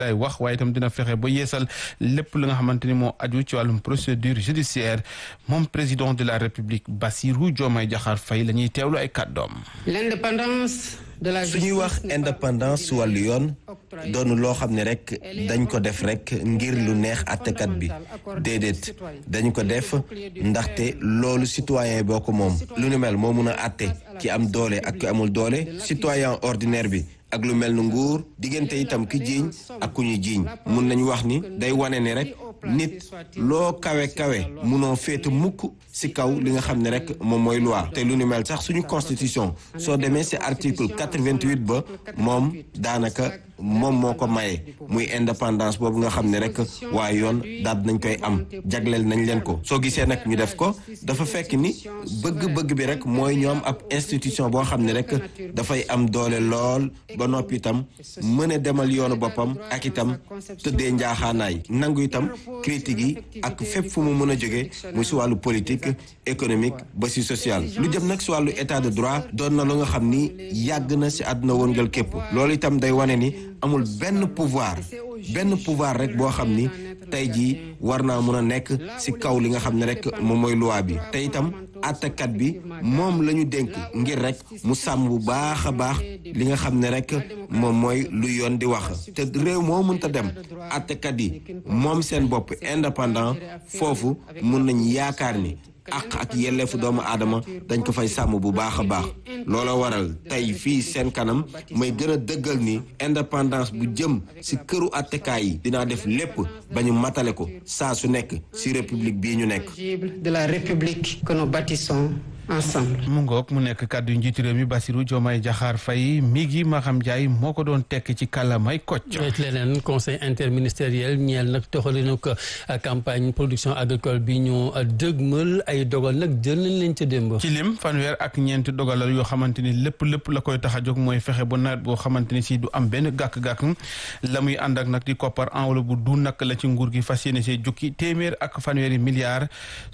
day wax waaye itam dina fexe ba yeesal lépp li nga xamante ni moo aju ci wàllum procédure judiciaire moom président de la république Bassirou Diomaye Diakhar Faye la ñuy teewlu ay kàddoom. l'indépendance de la su ñuy wax indépendance wàllu yoon doonu loo xam ne rek dañ ko def rek ngir lu neex àttekat bi déedéet dañ ko def ndaxte loolu citoyen boo ko moom lu ni mel moo mun a àtte ki am doole ak ki amul doole citoyen ordinaire bi ak lu mel ni nguur diggante itam ki jiiñ ak ku ñu jiiñ mun nañu wax ni day wane ni rek nit loo kawe kawe munoo féete mukk ci kaw li nga xam ne rek moom mooy loi te lu ni mel sax suñu constitution soo demee ci article 88 ba moom daanaka moom moo ko maye muy indépendance boobu nga xam ne rek waaye yoon daal nañ koy am jagleel nañ leen ko soo gisee nag ñu def ko dafa fekk ni bëgg-bëgg bi rek mooy ñoom ab institution boo xam ne rek dafay am doole lool ba noppi itam mën a demal yoonu boppam ak itam tëddee njaaxaanaay nangu itam critique yi ak fépp fu mu mën a jóge mu si wàllu politique économique ba si social lu jëm nag si wàllu état de droit doon na lu nga xam ni yàgg na si àdduna wëngal képp loolu itam day wane ni amul benn pouvoir benn pouvoir rek boo xam ni tey jii war naa mën a nekk ci kaw li nga xam ne rek moom mooy loi bi te itam àttekat bi moom la ñu dénk ngir rek mu sàmm bu baax a baax li nga xam ne rek moom mooy lu yoon di wax te réew moo mënta dem àttekat yi moom seen bopp indépendant foofu mun nañ yaakaar ni àq ak yelleefu doomu aadama dañ ko fay sàmm bu baax a baax loola waral tey fii seen kanam may gën a dëggal ni indépendance bu jëm ci këru attekaay yi dinaa def lépp ba ñu matale ko saa su nekk ci république bii ñu nekk. de la république que nous bâtissons ensemble. mu ngoog mu nekk kàddu njiitu réew mi Bassirou Diomaye Diakhar Faye mi gi Maham Ndiaye moo ko doon tekk ci kàllaamay kocc. leneen conseil interministériel ñeel nag doxalinu ko campagne production agricole bi ñu dëgmal ay dogal nag jël nañ leen ca démb. ci lim fanweer ak ñeenti dogalal yoo xamante ni lépp lépp la koy tax a jóg mooy fexe ba nawet boo xamante ni si du am benn gàkk-gàkk la muy ànd ak nag di koppar enveloppe bu du nag la ci nguur gi fas yéene see jukki téeméer ak fanweeri milliards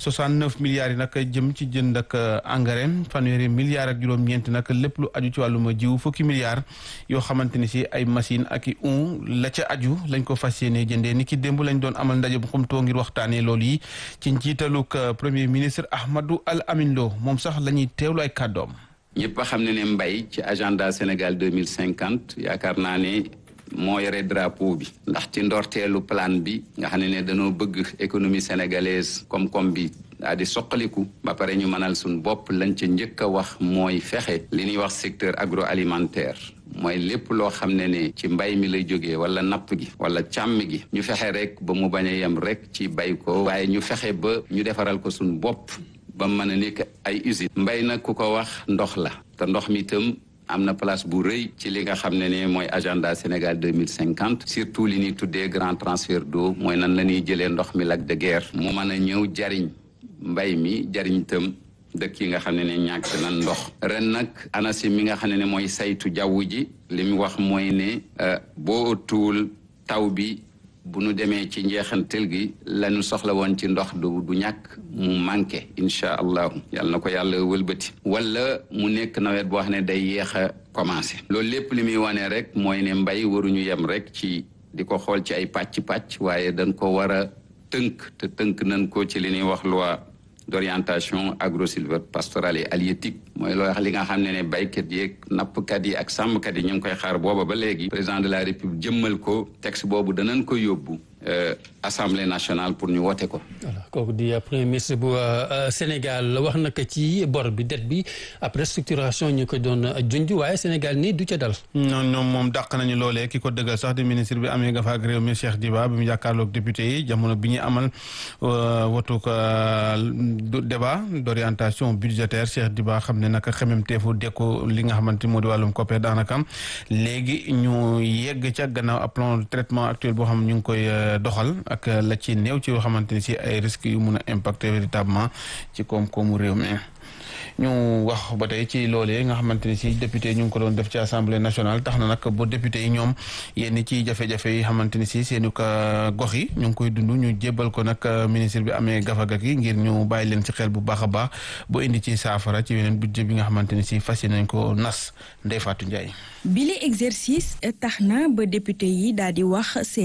69 milliards yi nag jëm ci jënd ak engrais fanweeri milliards ak juróom-ñeent nag lépp lu aju ci wàllum jiw fukki milliards yoo xamante ni si ay machine ak i un la ca aju lañ ko fas yéene jëndee ni ki démb lañ doon amal ndaje bu xumtoo ngir waxtaanee loolu yi ci njiitaluk premier ministre Ahmadou Al Amin Lo moom sax la ñuy teewlu ay kàddoom. ñëpp a xam ne ne mbay ci agenda Sénégal deux mille cinquante yaakaar naa ne moo yore drapeau bi ndax ci ndorteelu plan bi nga xam ne ne dañoo bëgg économie sénégalaise koom-koom bi daa di soqaliku ba pare ñu mënal suñ bopp lañ ca njëkk a wax mooy fexe li ñuy wax secteur agroalimentaire mooy lépp loo xam ne ne ci mbay mi lay jógee wala napp gi wala càmm gi ñu fexe rek ba mu bañ a yem rek ci bay ko waaye ñu fexe ba ñu defaral ko suñ bopp ba mën a nekk ay usine mbay nag ku ko wax ndox la te ndox mi itam am na place bu rëy ci li nga xam ne ne mooy agenda Sénégal deux mille cinquante surtout li ñuy tuddee grand transfert d'eau mooy nan la ñuy jëlee ndox mi lac de Guiers mu mën a ñëw jariñ mbay mi jariñ itam dëkk yi nga xam ne ne ñàkk nan ndox ren nag ANACIM mi nga xam ne ne mooy saytu jaww ji li mu wax mooy ne boo tuul taw bi bu nu demee ci njeexantel gi lañu soxla woon ci ndox du du ñàkk mu manqué incha allahu yàlla na ko yàlla wëlbati wala mu nekk nawet boo xam ne day yéex a commencé loolu lépp li muy wane rek mooy ne mbay waruñu yem rek ci di ko xool ci ay pàcc-pàcc waaye dañ ko war a tënk te tënk nañ ko ci li ñuy wax loi d'orientation agro-sylvo-pastorale et halieutique mooy loo wax li nga xam ne ne baykat yi ak nappkat yi ak sàmmkat yi ñu ngi koy xaar booba ba léegi président de la république jëmmal ko texte boobu danañ ko yóbbu assemblée nationale pour ñu wote ko. voilà kooku di premier ministre bu Sénégal wax na ko ci bor bi dette bi après structuration ñu ko doon junj waaye Sénégal nii du ca dal. ñoom ñoom moom dàq nañu loolee ki ko dëggal sax di ministre bi amee nga fa ak réew mi Cheikh Diba bi mu jàkkaarloog député yi jamono bi ñuy amal wotu débat d'orientation budgétaire Cheikh Diba xam ne naka xemem teefu dekku li nga xamante moo di wàllum COPER daanaka léegi ñu yegg ca gannaaw ab plan de traitement actuel boo xam ñu ngi koy. doxal ak la ci néew ci yoo xamante ni si ay risques yu mun a impacter véritablement ci koom-koomu réew mi ñu wax ba tey ci loolee nga xamante ni si député ñu ngi ko doon def ci assemblée nationale tax na nag ba député yi ñoom yenn ci jafe-jafe yi xamante ni si seeni ko gox yi ñu ngi koy dund ñu jébbal ko nag ministre bi amee gafaga gi ngir ñu bàyyi leen ci xel bu baax a baax bu indi ci saafara ci yeneen budget bi nga xamante ni si fas nañ ko nas Ndeye Fatou Ndiaye. bile exercice tax na ba député yi daal di wax